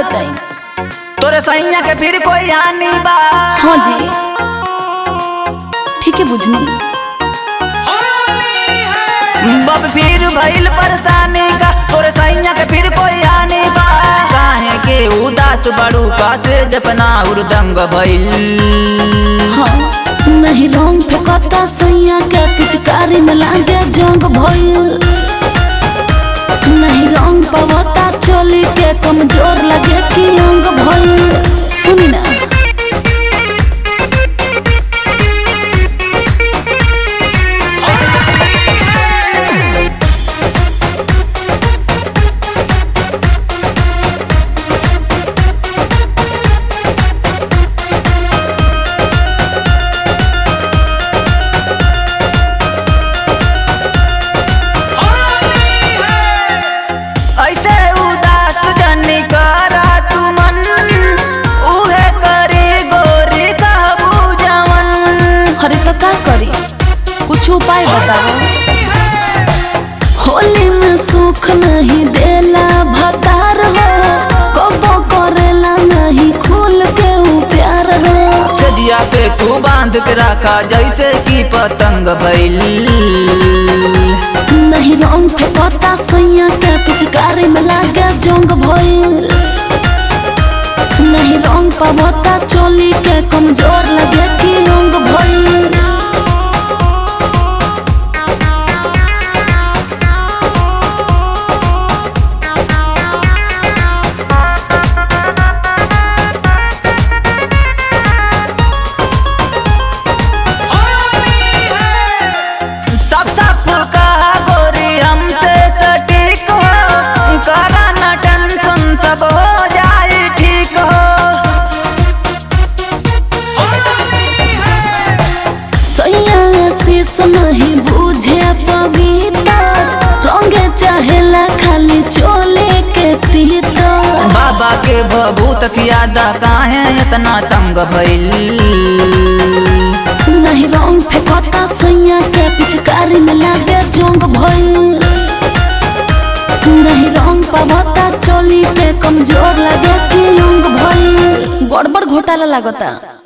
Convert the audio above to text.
बताई तोरे सैया के फिर कोई हानि बा हाँ जी ठीक है बुझनी बब फिर भइल परेशानी का तोरे सैया के फिर कोई हानि बा काहे के उदास बड़ू का से जपना उर्दंग भइल हाँ नहीं रंग फेंकता सैया के पिचकारी में लागे जंग भइल नहीं रंग पवता चोली के कमजोर लगे कि अंग भइल सुनी ना ऐसे उदास जनी करा तू मन उहे करी गोरी कहबू जवन अरे तो का करी कुछ उपाय बताओ होली में सुख नहीं देला भतार हो कबो करेला नहीं खुल के ऊ प्यार हो सजिया पे तू बांध के रखा जैसे कि पतंग भइल नहीं रंग फेंकता सैया के पिचकारी में लागे जंग भइल नहीं रंग पवता चोली के कमजोर लगे कि रंग भइल सब सब का गोरी हमसे सटीक हो करा न टेंशन सब हो जाए ठीक हो सैया शीश नहीं बुझे पविता रंगे चाहेला खाली चोले के तीता बाबा के भभूत कियादा काहे इतना तंग भइल नहीं रंग फेंकता सैया के पिचकारी में लागे जोंग भइल नहीं रंग पवता चोली के कमजोर लगे कि रंग भइल गड़बड़ घोटाला लागता